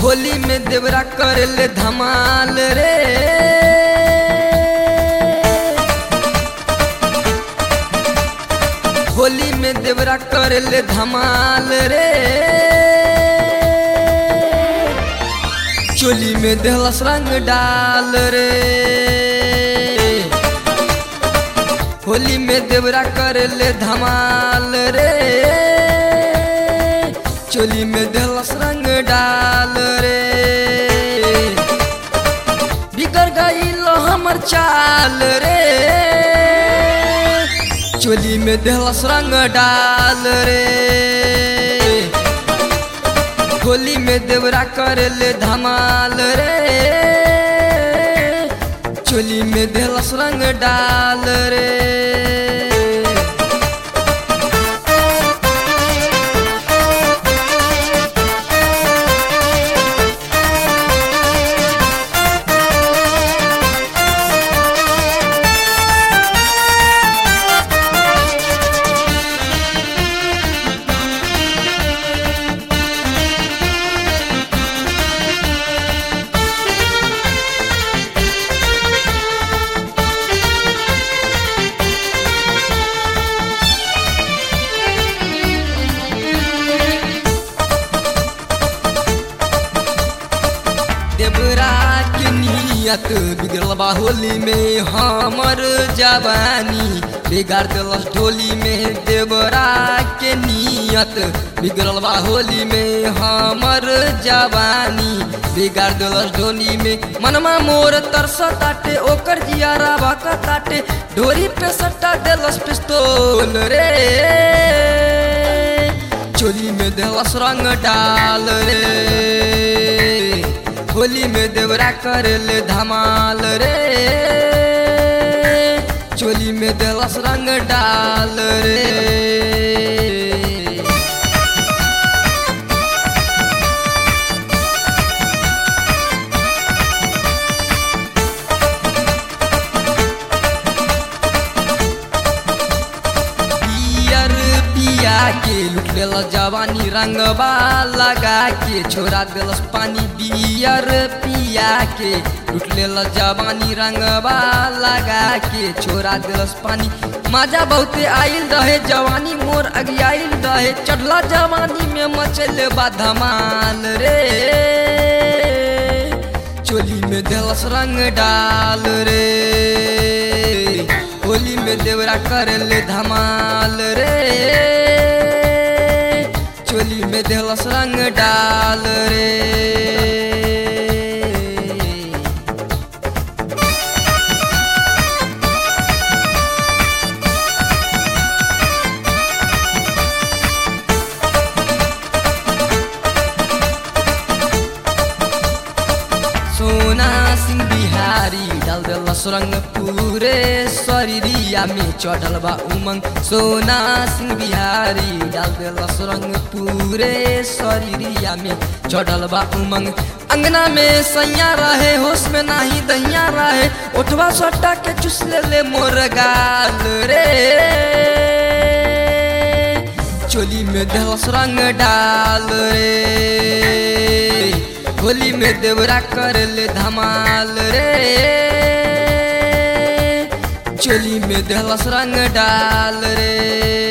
होली में देवरा कर ले धमाल रे होली में देवरा कर ले धमाल रे चोली में देहलस रंग डाल रे होली में देवरा कर ले धमाल रे चोली में देहलस रंग डाल रे बिगड़ गई लो हमर चाल रे चोली में देहलस रंग डाल रे होली में देवरा कर ले धमाल रे चोली में देहलस रंग डाल रे देवरा के नियत बिगड़ल बा होली में हमर जवानी बिगाड़ दिलस ढोली में देवरा के नियत बिगड़ल बा होली में हमर जवानी बिगाड़ दिलस ढोली में मनमा मोर तरस ताटे ओकर जियारा बाका ताटे ढोरी पे सट्टा दिलस पिस्तौल रे चोली में दिलस रंग डाल रे होली में देवरा कर ले धमाल रे चोली में देलस रंग डाल रे पियर पिया के लुट लेला जवानी रंगबा लगा के छोड़ा दिलस पानी बियर पिया के लुट लेला जवानी रंगबा लगा के छोड़ा दिलस पानी मजा बहुते आइल रहे जवानी मोर अगियाइल रहे चढ़ला जवानी में मचल बा धमाल रे चोली में दिलस रंग डाल रे होली में देवरा कर ले धमाल रे चोली में देहलस रंग डाल रे सोना सिंह बिहारी डाल दिलस रंग पूरे शरीरिया में चढ़ल बा उमंग सोना सिंह बिहारी डाल दिलस रंग पूरे शरीरिया में चढ़ल बा उमंग अंगना में सैया रहे होश में नाही दैया रहे उठवा सट्टा के चुस ले ले मोर गाल रे चोली में देहलस रंग डाल रे होली में देवरा कर ले धमाल रे चोली में देहलस रंग डाल रे